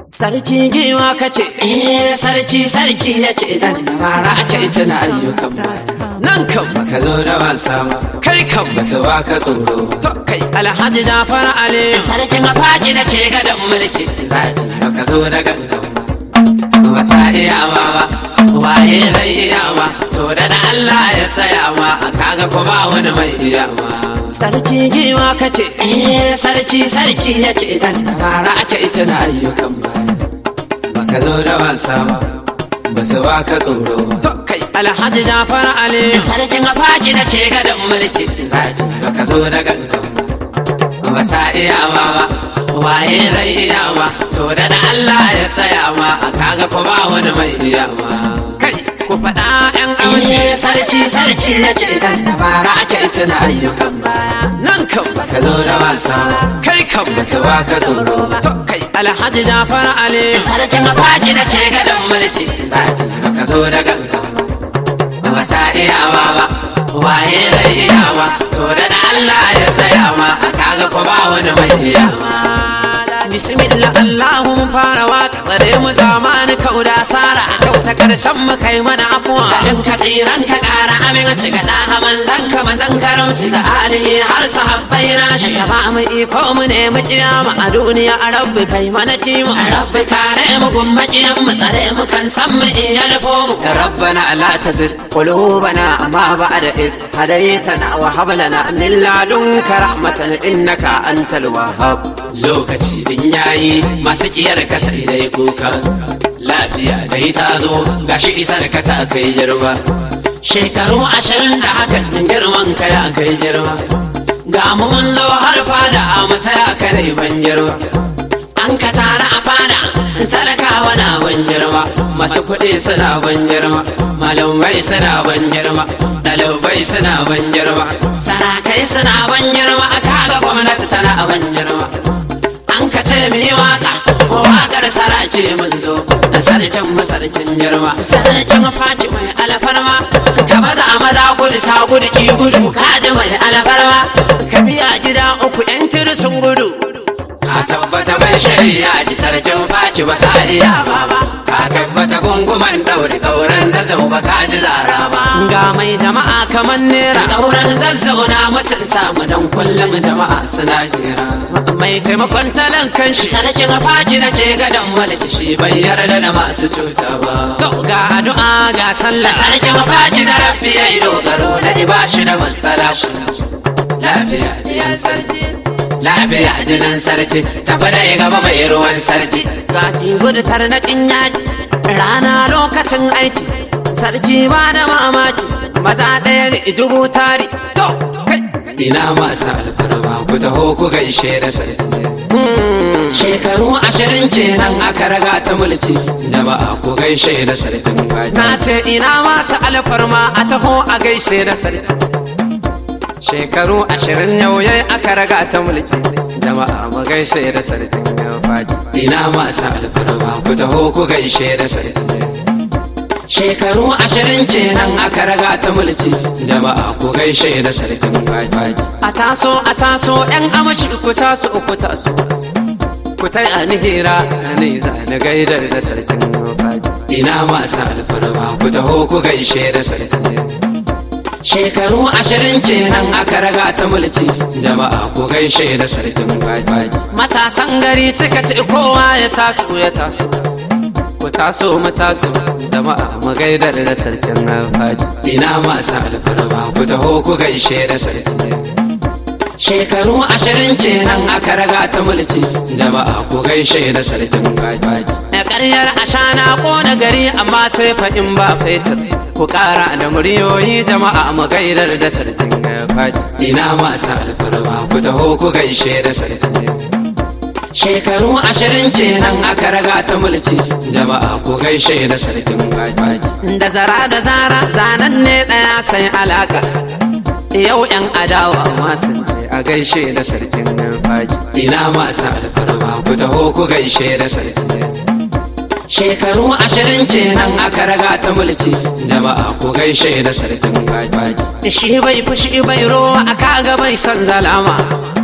Sarki giwa kace, eh sarki sarki ya ce dan dabara ake tuna ayyukan baya. Nan kan baka zo da wasa ba, kai kan basu baka tsoro. To kai Alhaji Jafar Ali, sarkin afaji da ke gadon mulki. Zaki baka zo da gangan ba sa iya ma ba, waye zai iya ma, to da da Allah ya tsaya ma, kaga ko ba wani mai iya ma. Sarki giwa kace, eh sarki sarki ya ce dan dabara ake tuna ayyukan baya. Baka zo da wasa ba, ba su baka tsoro ba. To kai Alhaji Jafar Ali, sarkin afaji da ke gadon mulki. Zaki baka zo da gangan ba sa iya ma ba, waye zai iya ma, to da da Allah ya tsaya ma, kaga ko ba wani mai iya ma. Kai ku faɗa ‘yan amshi sarki sarki ya ce dan dabara ake tuna ayyukan baya. Nan kan ba ka zo da wasa ba, kai kan ba su baka tsoro ba. To kai Alhaji Jafar Ali, sarkin afaji da ke gadon mulki. Zaki ba ka zo da gangan ba sa iya ma ba, waye zai iya ma, to da da Allah ya tsaya ma, kaga ko ba wani mai iya ma. Bismillah Allahu mun fara waka tsare mu zamani kau da asara Kau ta karshen mu kai mana afuwa Kalin ka tsiran ka kara amin ci ga ɗaha manzan ka manzan karamci da alihi har sahabbai na shi Ya ba mu iko mu ne mu kiyama a duniya a rabbi kai mana kima A rabbi kare mu gumba kiyan mu tsare mu kan san mu iya nufo mu Rabbana la tazid qulubana ma ba'da id hadaytana wa hab lana min ladunka rahmatan innaka antal wahhab lokaci din yayi masu kiyar ka sai dai kuka lafiya dai ta zo gashi isar ka ta kai girma shekaru ashirin da hakan girman ka ya kai girma ga mu mun zo har fada a mata ya kai ban girma an ka tara a fada talakawa na ban girma masu kuɗi suna ban girma malamai suna ban girma ɗalibai suna ban girma sarakai suna ban girma kaga gwamnati tana ban girma an ka ce mi waka wakar sarace mun zo da sarkin masarkin girma sarkin faci mai alfarma ka baza maza gudu sa gudu ki gudu kaji mai alfarma ka biya gida uku yan sun gudu ka tabbata mai shari'a ji sarkin faci ba sa iya ba ba ka tabbata gunguman daure kauran zazzau ba ka ji zara ba ga mai jama'a kamar nera kauran zazzau na mutunta mu dan kullum jama'a suna hira mai taimakon talankan shi sarkin faci da ke gadon mulki shi bai yarda da masu cuta ba to ga addu'a ga sallah sarkin faci da rabbi yayi dogaro da ba shi da matsala lafiya ya sarki lafiya jinin sarki tafi da gaba mai ruwan sarki zaki gudu tarnaƙin yaki rana lokacin aiki sarki ba da mamaki maza ɗaya ne dubu tari to ina masu alfarma ku taho ku gaishe da sarki shekaru ashirin kenan aka raga ta mulki jama'a ku gaishe da sarkin baki na ce ina masu alfarma a taho a gaishe da sarki shekaru ashirin yau yayi aka raga ta mulki jama'a mu gaishe da sarkin baki ina masu alfarma ku taho ku gaishe da sarki shekaru ashirin kenan aka raga ta mulki jama'a ku gaishe da sarkin baki a taso a taso yan amashi ku taso ku taso ku tara ni hira ni za na gaidar da sarkin baki ina masu alfarma ku taho ku gaishe da sarkin shekaru ashirin kenan aka raga ta mulki jama'a ku gaishe da sarkin baki matasan gari suka ce kowa ya taso ya taso ku taso mu taso jama'a mu gaidar da sarkin baki ina masu alfarma ku taho ku gaishe da sarkin shekaru ashirin kenan aka raga ta mulki jama'a ku gaishe da sarkin baki na ƙaryar ashana ƙona gari amma sai faɗin ba fetur ku ƙara da muryoyi jama'a mu gaidar da sarkin baki ina masu alfarma ku taho ku gaishe da sarkin shekaru ashirin kenan aka raga ta mulki jama'a ku gaishe da sarkin baki da zara da zara zanen ne ɗaya sai alaka yau yan adawa ma sun ce a gaishe da sarkin baki ina masu alfarma ku taho ku gaishe da sarkin shekaru ashirin kenan aka raga ta mulki jama'a ku gaishe da sarkin baki shi bai fushi bai rowa aka ga bai son zalama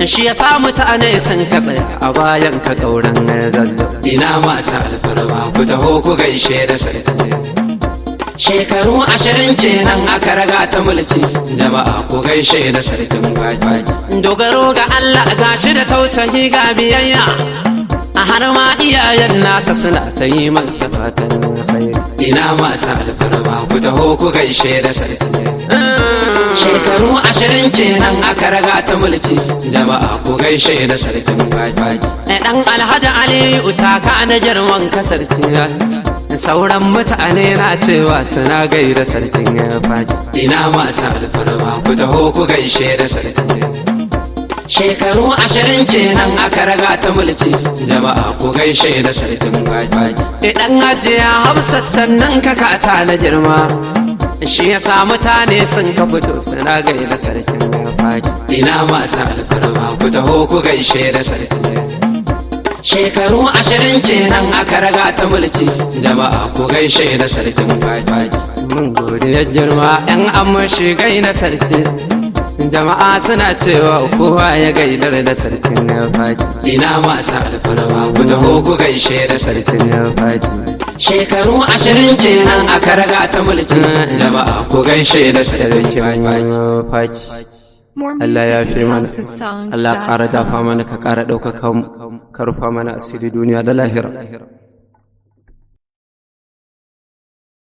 shi ya sa mutane sun ka tsaya a bayan ka kauran zazzau ina masu alfarma ku taho ku gaishe da sarki shekaru ashirin kenan aka raga ta mulki jama'a ku gaishe da sarkin baki dogaro ga Allah gashi da tausayi ga biyayya a har ma iyayen nasa suna sayi masa fatan khairi ina masu alfarma ku taho ku gaishe da sarki shekaru ashirin kenan aka raga ta mulki jama'a ku gaishe da sarkin baki dan alhaji aliyu taka na girman kasarci sauran mutane na cewa suna gaida sarkin faki ina masu alfarma ku taho ku gaishe da sarki shekaru ashirin kenan aka raga ta mulki jama'a ku gaishe da sarkin baki idan hajiya hafsat sannan ka kata na girma shi ya sa mutane sun ka fito suna gaida sarkin faki ina masu alfarma ku taho ku gaishe da sarki shekaru ashirin kenan aka raga ta mulki jama'a ku gaishe da sarkin faki mun gode ya girma yan amma shi gaida sarki jama'a suna cewa kowa ya gaidar da sarkin faki ina masu alfarma ku taho ku gaishe da sarkin faki shekaru ashirin kenan aka raga ta mulki jama'a ku gaishe da sarkin faki Allah ya fi mana Allah ƙara dafa mana ka ƙara ɗaukaka ka rufa mana asiri duniya da lahira